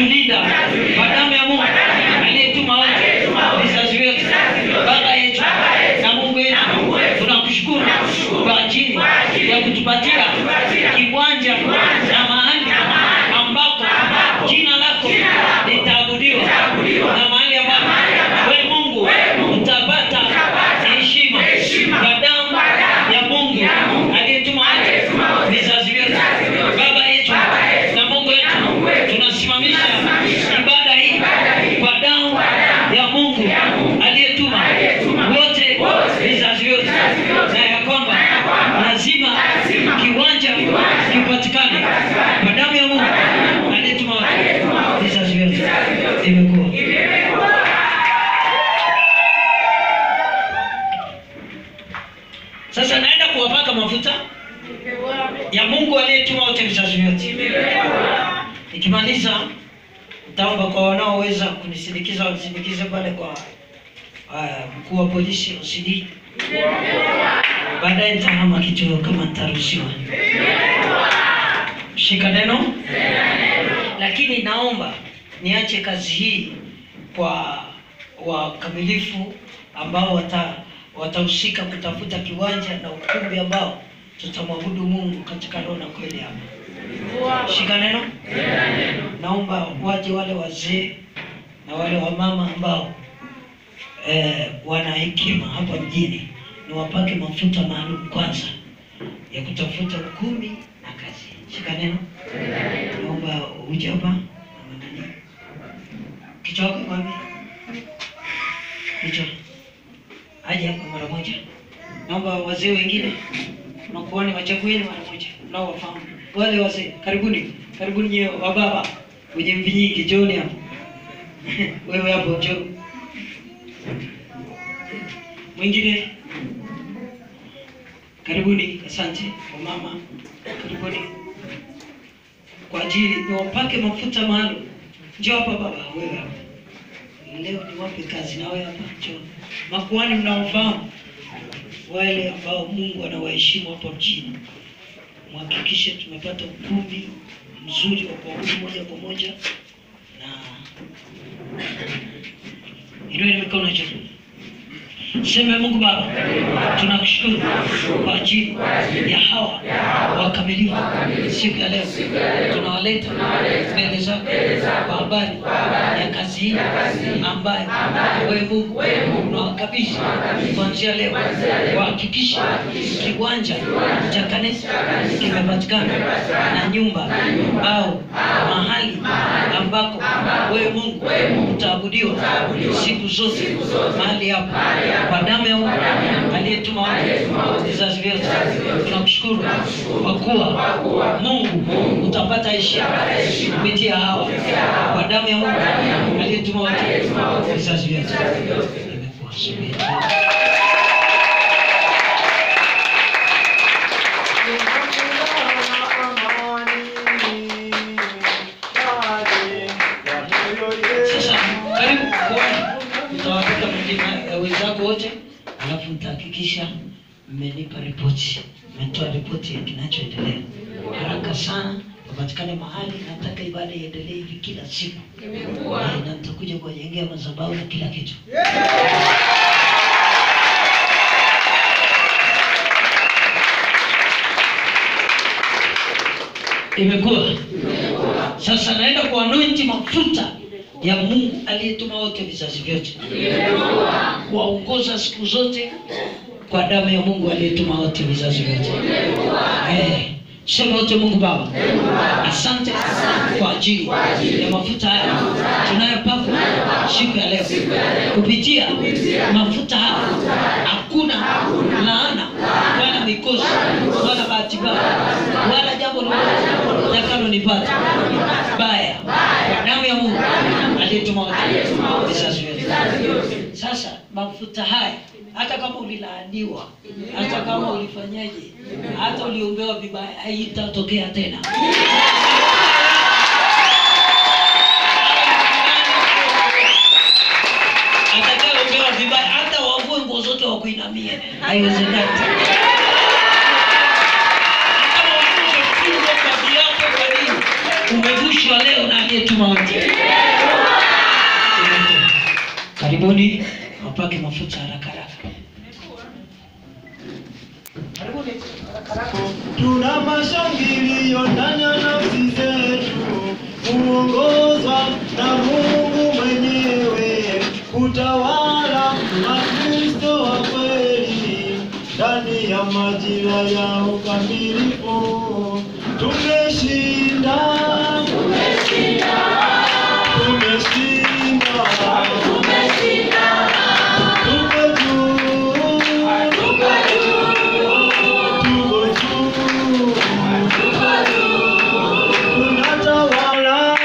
unatulinda kwa damu ya Mungu aliyetuma wote vizazi vyote. Baba yetu na Mungu wetu, tunakushukuru kwa ajili ya kutupatia kiwanja na mahali ambapo jina lako litaabudiwa na mahali ambapo wewe Mungu utapata heshima kwa damu ya Mungu aliyetuma wote vizazi vyote. Baba yetu na Mungu wetu, tunasimamisha ibada hii kwa damu ya Mungu aliyetuma wote vizazi vyote, na ya kwamba lazima kiwanja kipatikane kwa damu ya Mungu aliyetuma wote vizazi vyote. Imekuwa sasa, naenda kuwapaka mafuta ya Mungu aliyetuma wote vizazi vyote. Nikimaliza nitaomba kwa wanaoweza kunisindikiza wanisindikize pale kwa uh, mkuu wa polisi OCD. Baadaye nitahama kituo kama nitaruhusiwa. Shika neno. Lakini naomba niache kazi hii kwa wakamilifu ambao wata watahusika kutafuta kiwanja na ukumbi ambao tutamwabudu Mungu katika roho na kweli hapa. Shika neno. Naomba waje wale wazee na wale wamama ambao eh, wana hekima hapa mjini, niwapake mafuta maalum kwanza ya kutafuta ukumbi na kazi. Shika neno. Naomba uje hapa mama nani, kichwa wako wapi? Kichwa aje hapa mara moja. Naomba wazee wengine nakuani wachagueni mara moja, nao wafahamu wale wazee. Karibuni, karibuni nyewe wa baba wenye mvi nyingi, John hapo wewe hapo njoo. Mwingine karibuni. Asante wamama, karibuni kwa ajili niwapake mafuta maalum. Njoo hapa baba, wewe hapa leo niwape kazi na wewe hapa, njoo. Makuhani mnaofahamu wale ambao Mungu anawaheshimu hapa mjini, mhakikishe tumepata ukumbi mzuri wa kuabudu moja kwa moja, na inueni mikono juu. Sema Mungu Baba, tunakushukuru kwa ajili ya hawa wakamilifu siku ya leo, tunawaleta mbele zako kwa habari ya kazi hii ambayo wewe Mungu unawakabidhi kuanzia leo, wahakikishe kiwanja cha kanisa kimepatikana na nyumba au mahali ambako wewe Mungu utaabudiwa siku zote mahali hapa kwa damu ya Mungu aliyetuma watu vizazi vyote. Tunakushukuru kwa kuwa Mungu utapata heshima kupitia hawa kwa damu ya Mungu aliyetuma watu vizazi vyote. Imekuwa subiri. Sasa karibu kuona, mtawapika majina ya wenzako wote, alafu mtahakikisha mmenipa ripoti, mmetoa ripoti ya kinachoendelea haraka sana, wapatikane mahali. Nataka ibada iendelee hivi kila siku, Eh, na nitakuja kuwajengea madhabahu na kila kitu. Imekuwa sasa, naenda kuanointi mafuta ya Mungu aliyetuma wote vizazi vyote, kuwaongoza siku zote kwa damu ya Mungu aliyetuma wote vizazi vyote. Eh, sema wote, Mungu Baba, asante kwa ajili ya mafuta haya tunayopakwa siku ya leo. Kupitia mafuta haya hakuna laana wala mikosi wala bahati mbaya wala jambo lolote litakalonipata baya, kwa damu ya Mungu aliyetuma wote vizazi vyote. Sasa mafuta haya hata kama ulilaaniwa, hata kama ulifanyaje, hata uliombewa vibaya, haitatokea tena. Atakayeombewa vibaya, hata wavue nguo zote wakuinamie, haiwezekani. Kama umefungwa baadhi yako, kwa nini umevushwa leo na aliyetuma wote. Karibuni wapake mafuta haraka haraka. Karibuni haraka haraka. Tuna mashangilio ndani ya nafsi zetu, kuongozwa na Mungu mwenyewe, kutawala na Kristo wa kweli ndani ya majira ya ukamilifu. Tumeshinda, tumeshinda, tuko juu, tuko juu, tunatawala,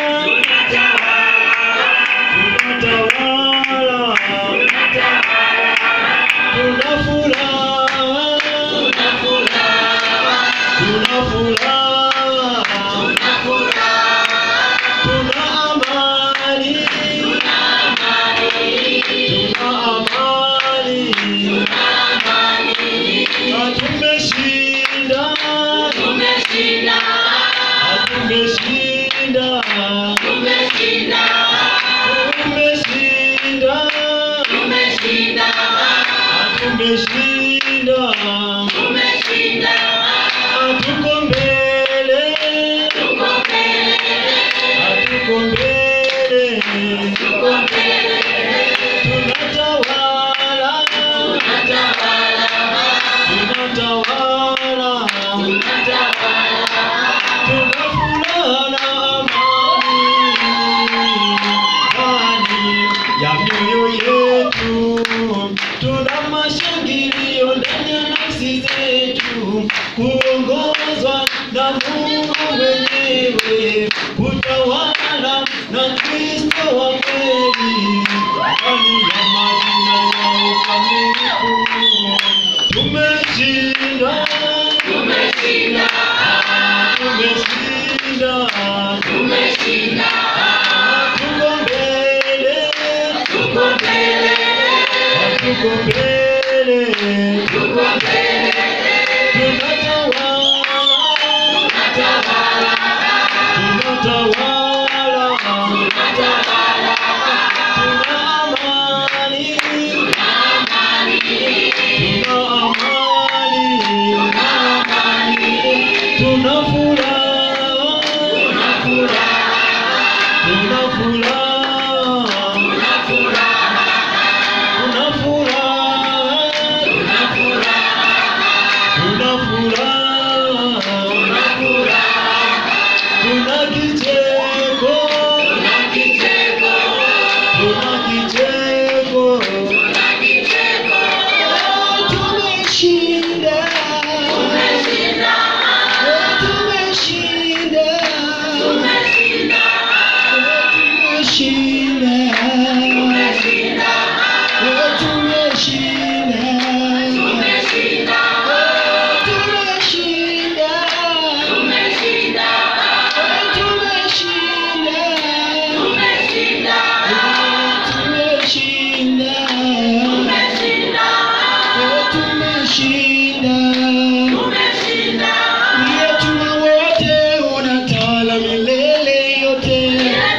tunatawala, tuna furaha, tuna furaha, tuna amani, tuna amani, na tumeshinda, tumeshinda, tumeshinda, tumeshinda, hatuko mbele, hatuko mbele, tunatawala, tunatawala, tuna furaha na amani ndani ya mioyo yetu, tuna mashangilio ndani ya nafsi zetu, kuongozwa na Mungu mwenyewe, kutawala na Kristo wa kweli ndani ya majina ya ukamilifu. Tumeshinda, tumeshinda, tuko mbele, tuko mbele, tunatawala, tunatawala, tuna amani, tuna amani, tuna furaha, tuna furaha, tuna furaha, tuna kicheko, tuna kicheko, tumeshinda, tumeshinda, tumeshinda, tumeshinda, tumeshinda, Uliyetuma wote unatawala milele yote.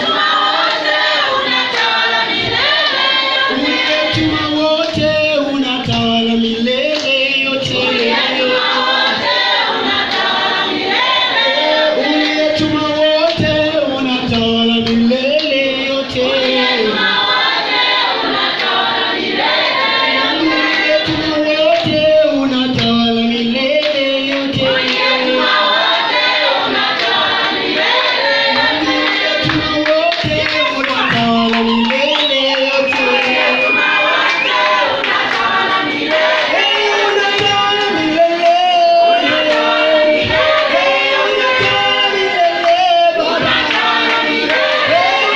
Uliyetuma wote unatawala milele yote. Uliyetuma wote unatawala milele yote. Uliyetuma wote unatawala milele yote. Uliyetuma wote unatawala milele yote. Hey, unatawala milele. Hey, unatawala milele, Baba. Hey,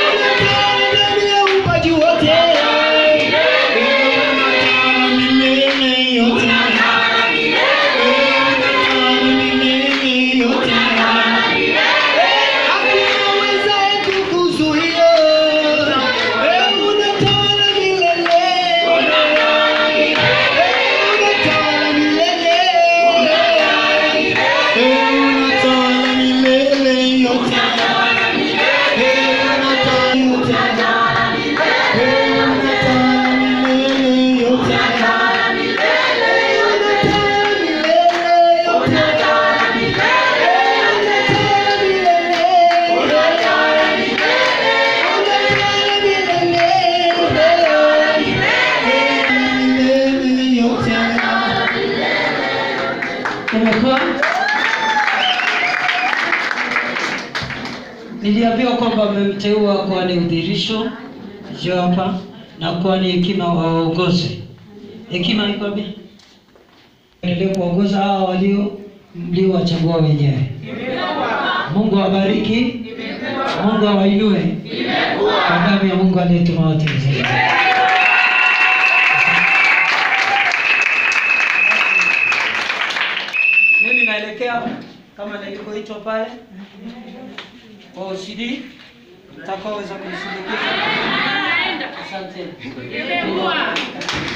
niliambiwa kwamba mmemteua kuwa ni udhirisho jo hapa na kuwa ni hekima waongozi. Hekima iko wapi? Endelee kuongoza hawa walio mliowachagua wenyewe. Mungu awabariki, Mungu awainue kwa damu ya Mungu aliyetuma wote mzima. Mimi naelekea kama nilivyoitwa pale kwa OCD, mtakaoweza kunisindikiza. Asante.